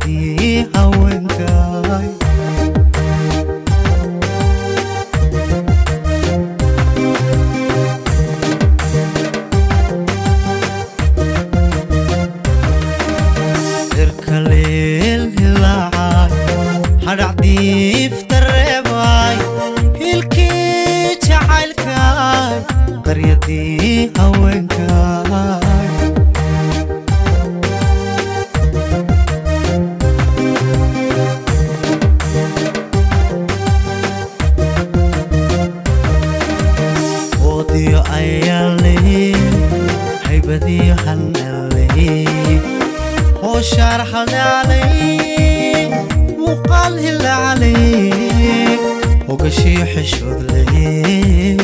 qaryadii haweenkay irkaleel hilaacay hadhacdiifta reebay hilkii jacaylkay qaryadii haweenkay oodiyo ayaale haybadiyo hanale hooshaar haldhaalay muuqaal hilacalay hogashiyo xishood leh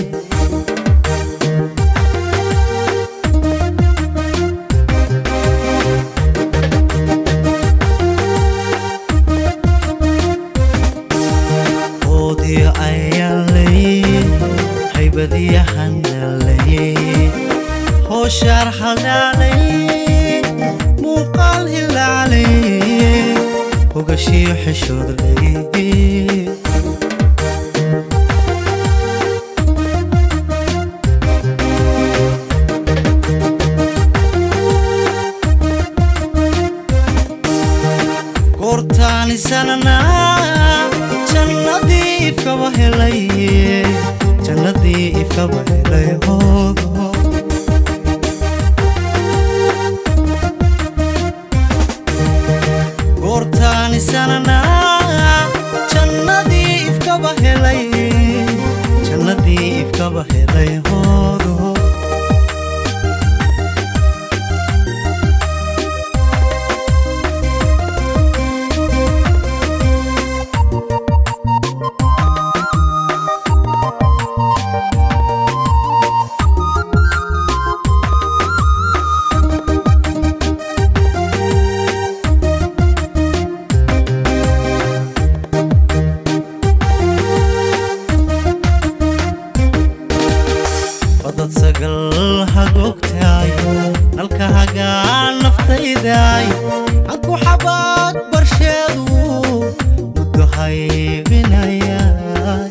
oodiyo ayaalay haybadiyo hanalay hooshaar haldhaalay muuqaal hilacalay hogashiyo xishood leh goortaanisanana jannadii ifkaba helay jannadii ifkaba helay hoodo goortaanisanana jannadii ifkaba helay jannadii ifkaba helay hoodo odad sagal hagogtaay nalka hagaa naftaydaay cadku xabaad barsheedu muddo haybinayaay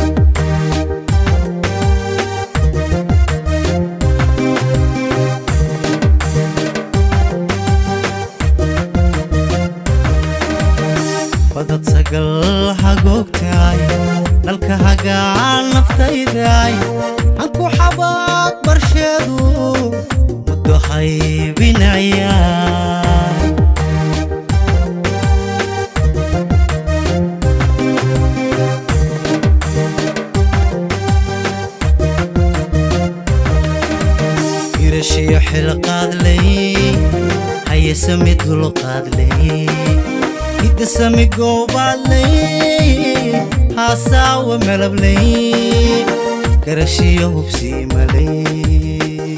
odad sagal hagogtaay nalka hagaa naftaydaay cadku xabaad barsheedu muddo haybinayaay irashiyo xilqaadlay hayesami dulqaadlay hidasami goobaadlay haasaawa melablay garashiyo hubsiimalay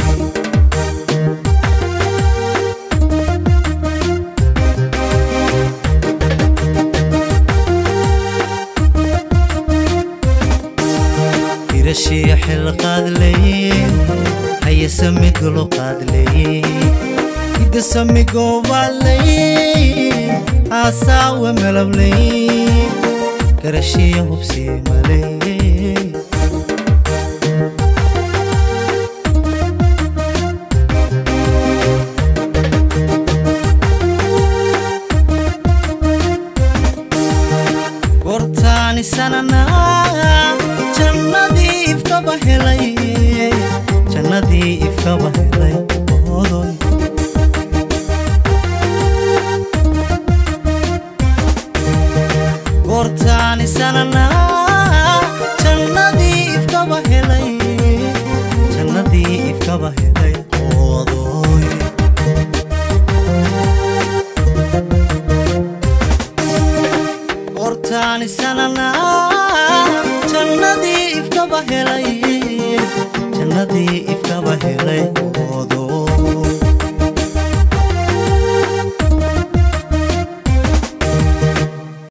irashiyo xilqaadlay hayesami dulqaadlay hidasami goobaadlay haasaawa melablay garashiyo hubsiimalay goortaanisanana jannadii ifkaba helay jannadii ifkaba helay odoy goortaanisanana jannadii ifkaba helay jannadii ifkaba helay odoy goortaanisanana jannadii ifkaba helay jannadii ifkaba helay odoy